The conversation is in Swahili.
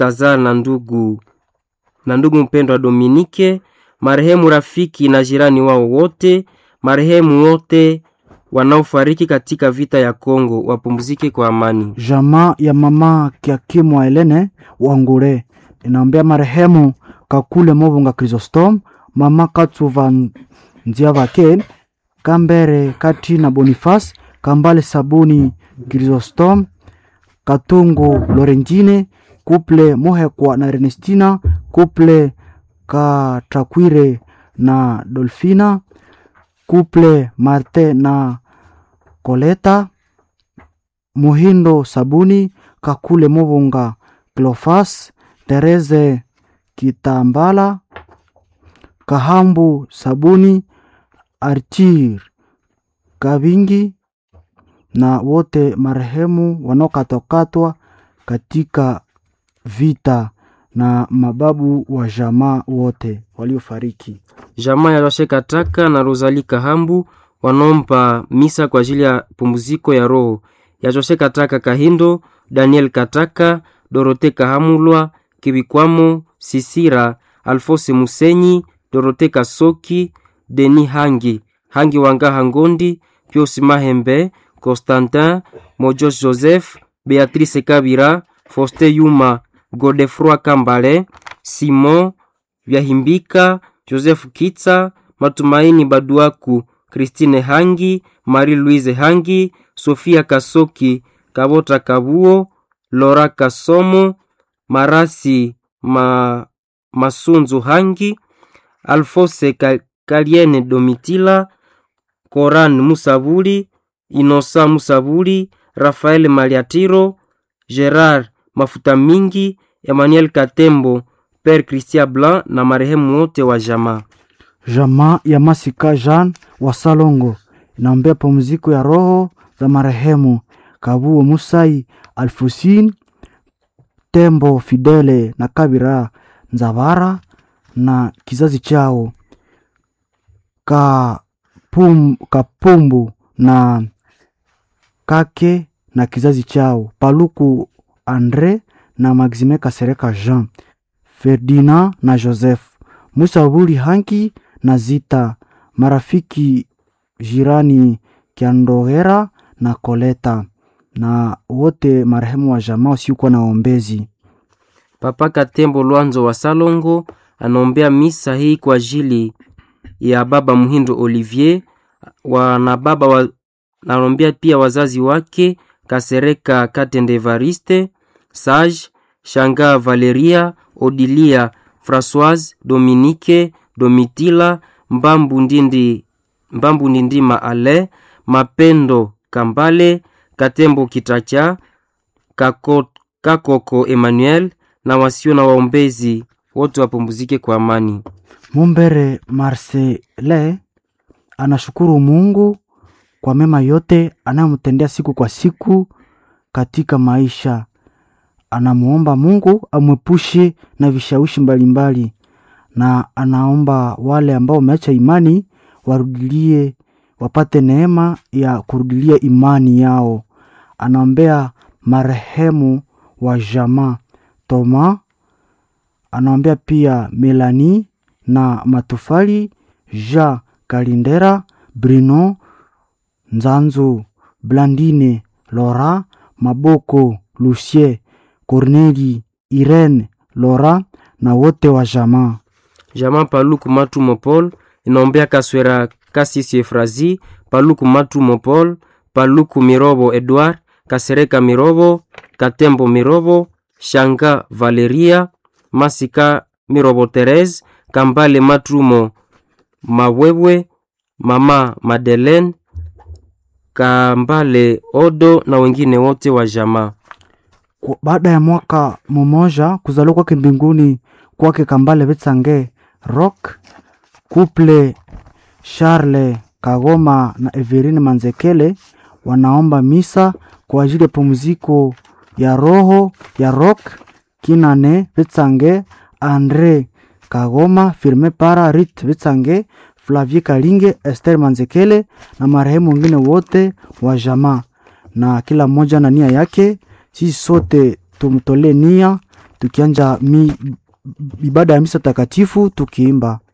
Baltazar na ndugu na ndugu mpendwa Dominike, marehemu rafiki na jirani wao wote, marehemu wote wanaofariki katika vita ya Kongo wapumzike kwa amani. Jamaa ya mama Kiakimu wa Helene Wangure inaombea marehemu Kakule Mobunga Chrysostom, mama Katsuva Nziavake, Kambere Kati na Boniface, Kambale Sabuni Chrysostom, Katungu Lorentine, Kuple Mohekwa na Ernestina, Kuple Katakwire na Dolfina, Kuple Marte na Koleta, Muhindo Sabuni, Kakule Mobunga Clofas, Tereze Kitambala, Kahambu Sabuni, Archir Kabingi na wote marehemu wanaokatwakatwa katika vita na mababu wa jamaa wote waliofariki. Jamaa ya Roshe Kataka na Rosali Kahambu wanaompa misa kwa ajili ya pumziko ya roho ya Joshe Kataka Kahindo, Daniel Kataka, Dorote Kahamulwa, Kibikwamo, Sisira, Alfose Musenyi, Dorote Kasoki, Deni Hangi, Hangi Wanga Hangondi, Pius Mahembe, Constantin, Mojos Joseph, Beatrice Kabira, Foste Yuma, Godefroi Kambale, Simon Vyahimbika, Joseph Kitsa, Matumaini Baduaku, Christine Hangi, Marie-Louise Hangi, Sofia Kasoki, Kabota Kabuo, Lora Kasomo, Marasi Ma, Masunzu Hangi, Alfose Ka- Kaliene Domitila, Koran Musabuli, Inosa Musabuli, Rafael Maliatiro, Gerard Mafuta Mingi, Emmanuel Katembo, Père Christian Blanc na marehemu wote wa jamaa. Jamaa ya Masika Jean wa Salongo inaombea pumziko ya roho za marehemu Kabuo Musai Alfusin Tembo Fidele na Kabira Nzavara na kizazi chao Kapum, Kapumbu na Kake na kizazi chao Paluku Andre na Maxime Kasereka Jean Ferdinand na Joseph Musa Buli Hanki na Zita marafiki jirani Kiandogera na Koleta na wote marehemu wa jamaa wasiokuwa na ombezi. Papa Katembo Lwanzo wa Salongo anaombea misa hii kwa ajili ya baba Muhindo Olivier wa, na baba wa, anaombea pia wazazi wake Kasereka Katende Evariste, Sage Shanga Valeria, Odilia Françoise, Dominique, Domitila, Mbambu Ndindi, Mbambu Ndindima Ale, Mapendo Kambale, Katembo Kitacha, Kako, Kakoko Emmanuel na wasio na waombezi wote wapumzike kwa amani. Mumbere Marcele anashukuru Mungu kwa mema yote anayomtendea siku kwa siku katika maisha. Anamuomba Mungu amwepushe na vishawishi mbalimbali, na anaomba wale ambao wameacha imani warudilie, wapate neema ya kurudilia imani yao. Anaombea marehemu wa jamaa Toma, anaombea pia Melani na Matufali, Jean Kalindera, Bruno Nzanzu, Blandine, Laura Maboko, Lucie, Corneli, Irene, Laura na wote wa jamaa. Jamaa Paluku Matu Mopol inaombea Kaswera Kasisi Efrazi, Paluku Matu Mopol, Paluku Mirobo Edward, Kasereka Mirobo, Katembo Mirobo, Shanga Valeria, Masika Mirobo Therese, Kambale Matrumo Mawebwe, Mama Madeleine, Kambale Odo na wengine wote wa jamaa. Kwa- Baada ya mwaka mmoja kuzaliwa kwake mbinguni kwake Kambale Betsange Rock Couple Charles Kagoma na Everine Manzekele wanaomba misa kwa ajili ya pumziko ya roho ya Rock Kinane Betsange Andre Kagoma Firme Para Rit Betsange Flavie Kalinge Esther Manzekele na marehemu wengine wote wa jamaa na kila mmoja na nia yake. Sisi sote tumtolee nia tukianja mi, ibada ya misa takatifu tukiimba